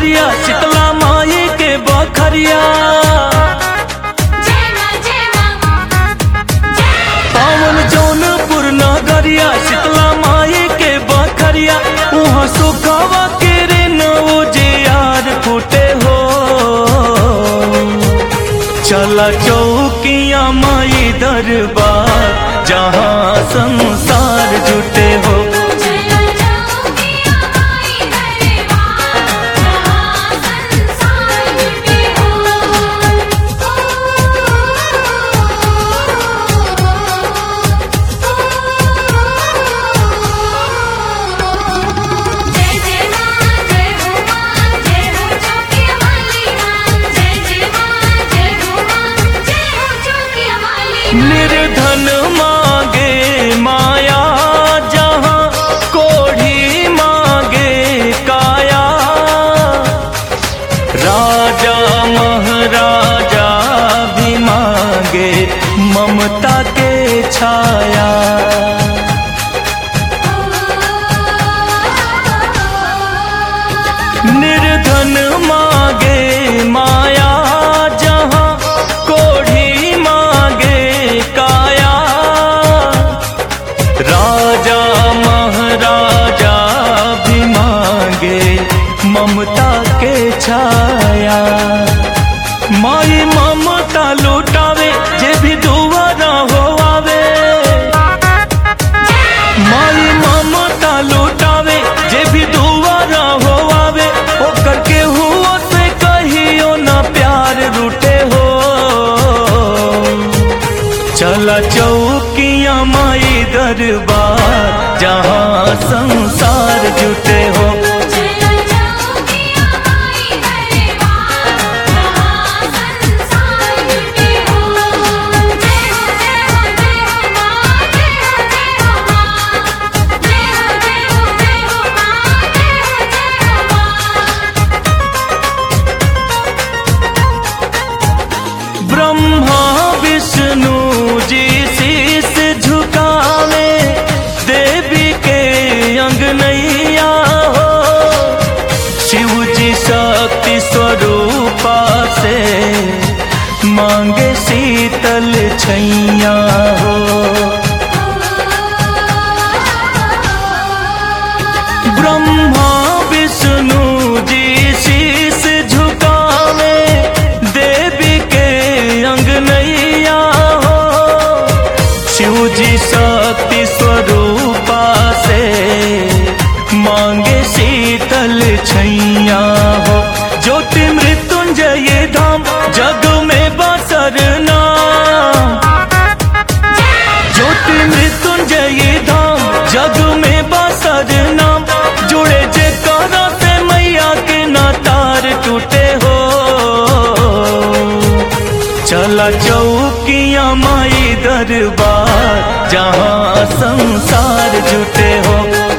नगरिया शीतला माई के बखरिया जय मां जय मां पावन जौनपुर नगरिया शीतला माई के बखरिया वहाँ सुखवा के रे नौ जे यार फूटे हो चला चौकिया माई दरबार जहाँ संसार जुटे हो चलो चौकिया माई दरबार जहाँ संसार जुटे हो जय जय मां जय हो मां जय हो चौकिया वाली मां जय जय मां जय हो मां जय हो चौकिया वाली मां निर्धन मांगे माया जहाँ कोढ़ी मांगे काया राजा महाराजा भी मांगे ममता के छाया निर्धन मांगे माया जहाँ कोढ़ी मांगे काया राजा महाराजा भी मांगे ममता के छाया माई ममता लुटावे जे भी दुआरा हो आवे माई ममता लुटावे जे भी दुआरा हो आवे ओकर के हुओ से कहियो ना प्यार रूठे हो चला चौकिया माई दरबार जहाँ संसार जुटे हो चलो चौकिया माई दरबार जहाँ संसार जुटे हो जय हो जय हो जय हो मां जय हो जय हो मां जय हो जय हो जय हो मां जय हो जय हो मां ब्रह्मा विष्णु जी शीस झुकावे देवी के अंगनैया हो शिव जी शक्ति स्वरूपा से मांगे शीतल छैया हो ब्रह्मा विष्णु जी शीस झुकावे देवी के अंगनैया हो शिव जी शक्ति स्वरूपा से मांगे शीतल छैया हो ज्योति मृत्युंजय धाम जग में बसर नाम ज्योति मृत्युंजय धाम जग में बसर नाम जुड़े जे करा से मैया के ना तार टूटे हो चला चौकिया माई दरबार जहाँ संसार जुटे हो